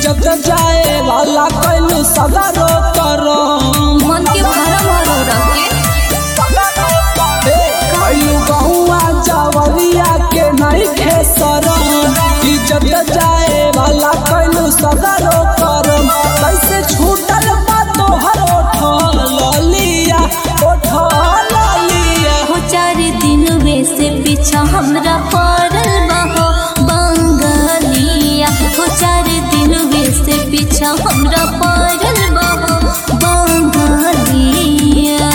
इज्जत जाए वाला कैलू सगरो करम मन के भरम हो रखे कैलू गहुआ चावरिया के नहीं खेसरम इज्जत जाए वाला कैलू सगरो करम कैसे छूटल बा तोहर ओठ लिया ओठ लिया हो चार दिन वे से पीछा हमरा पड़ल बहो बंगालिया हो चार दिन वे से पीछा हमरा पड़ल बहो बंगालिया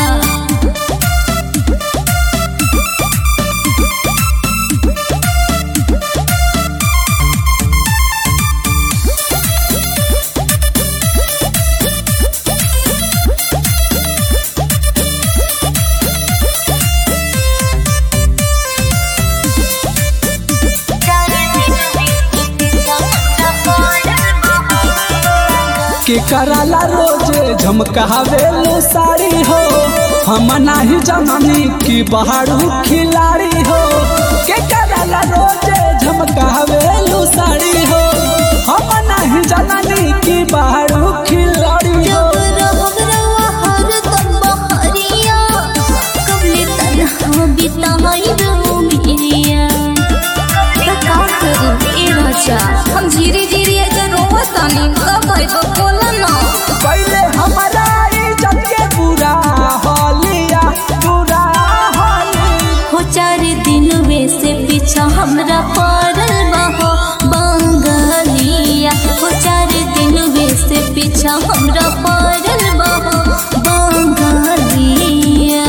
के कराला रोजे झमकावेलू साड़ी हो हम नाही जननी की बहारू खिलाड़ी हो के कराला रोजे झमकावेलू साड़ी हो हम नाही जननी की बहारू खिलाड़ी हो जब रहब रवा हरदम बहरिया, कबले तन्हा बिताइब उमिरिया। त का करू ए राजा, हम धीरे धीरे अगर रोवतानी कब आइब बोला ना पहले हमारा इज्जत के बुरा हालिया बुरा हालिया हो चार दिन वे से पीछा हमरा पड़ल बहो बंगालिया हो चार दिन वे से पीछा हमरा पड़ल बहो बंगालिया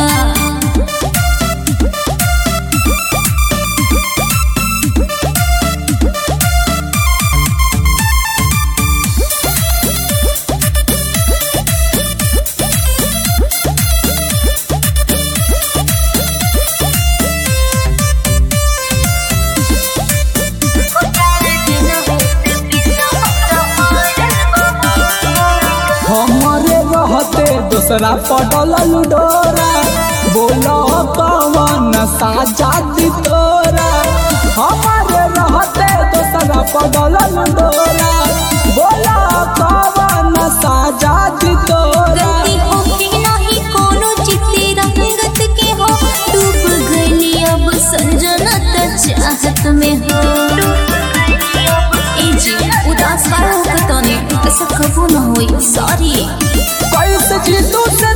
हमारे रहते दूसरा पटल डोरा बोलो कवन साजादी तोरा हमारे रहते दूसरा पटल डोरा बोलो कवन साजादी तोरा गलती होके नाही कोनो चित्ते रंगत के हो डूब गइली अब संजना त चाहत में हो ए जी उदास काहे होत तने ऐसा कबू न होई सॉरी कैसे जीतू से